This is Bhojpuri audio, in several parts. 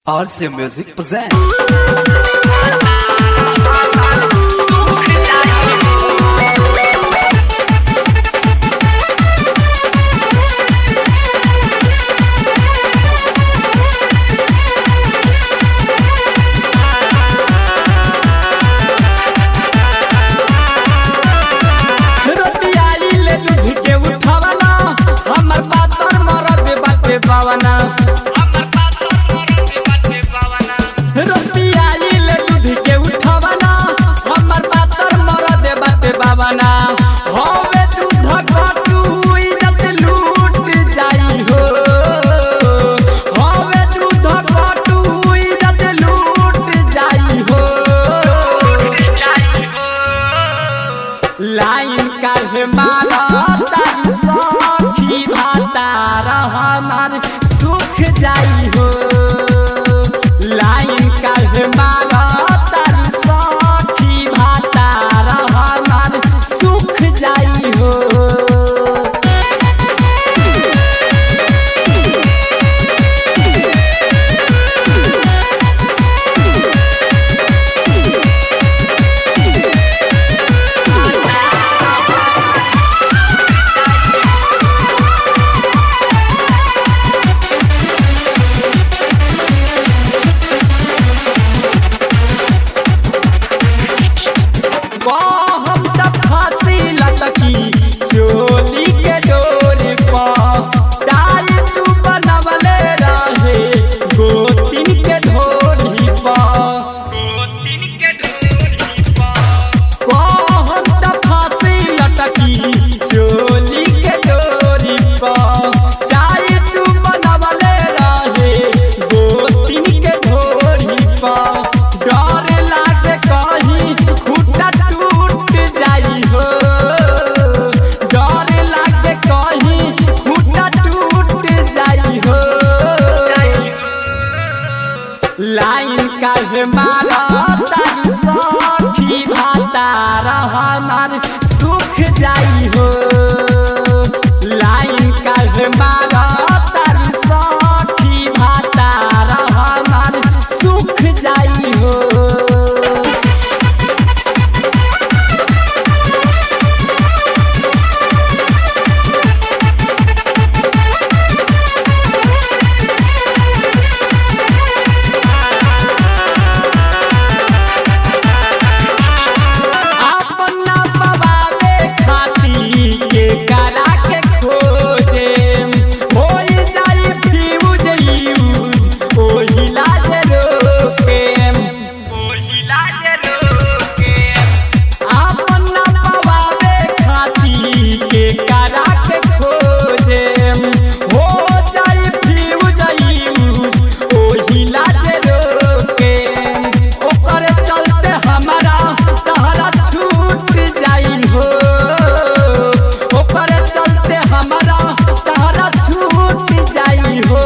RC Music presents. रोटियाली ले दूध के उठावना हमर पातर मरद बाटे पावना रोटियाली ले दूध के उठावना हमर पातर मरद बाटे पावना होवे दूध घटू इज्जत लूट जाई हो होवे दूध घटू इज्जत लूट जाई हो लाइन काहे मारा तारी सखी भातार हमार सुख जाई हो लाइन काहे मारा तारी सखी भातार हमार सुख जाई हो हम तब फांसी लटकी चोली के डोरी पर टाइट बनवले रहे गोतिन के ढोली पर हम तब फांसी लटकी चोली के डोरी पर टाइट बनवले रहे गोतिन के ढोली पर डर लागे कहीं खुटा टूट जाई हो डर लागे कहीं खुटा टूट जाई हो लाइन काहे मारा तारी सखी भातार हमार सुख जाई हो लाइन काहे मारा तारी सखी भातार हमार सुख जाई हो अपना पवावे खाती के करा के खोजे होई जाई फ्यूज यूज ओही लाज रोके ओही लाज रोके अपना पवावे खाती के करा के खोजे हो जाई फ्यूज यूज ओही लाज रोके ओकर चलते हमारा तहरा छूट जाई हो ओकर चलते हमारा तहरा छूट जाई हो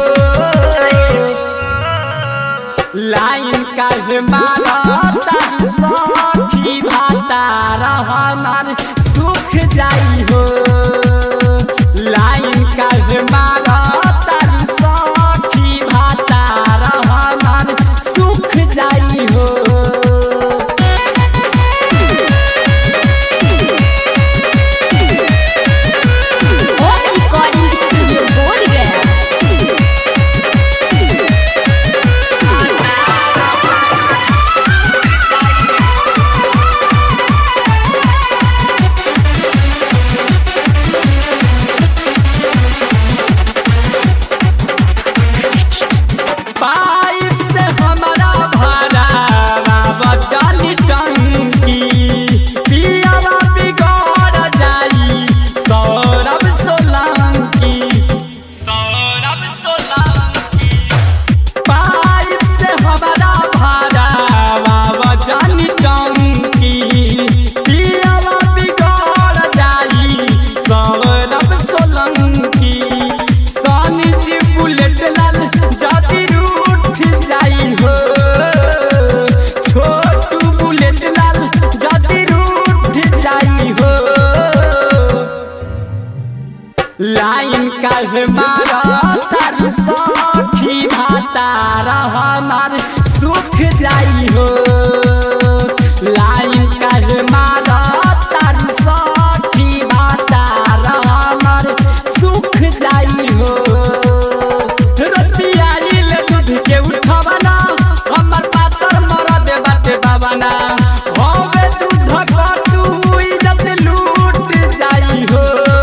लाइन काहे मारा तारी सखी भातार हमार सुख जाई हो लाइन काहे मारा तारी सखी भातार हमार सुख जाई हो होम रिकॉर्डिंग स्टूडियो बोल गया हमार सुख जाई हो लाइन काहे मारा तारू सखी बातार हमार सुख जाई हो रोज पियाइल दूध के उठवना हमर पातर मरद बाटे बाबना हवे दूध कटू इज्जत लूट जाई हो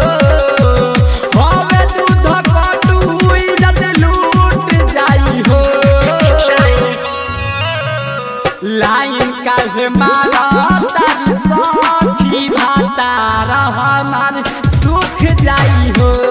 हवे दूध कटू इज्जत लूट जाई हो लाइन काहे मारा तारू सखी भातार हमार सुख जाई हो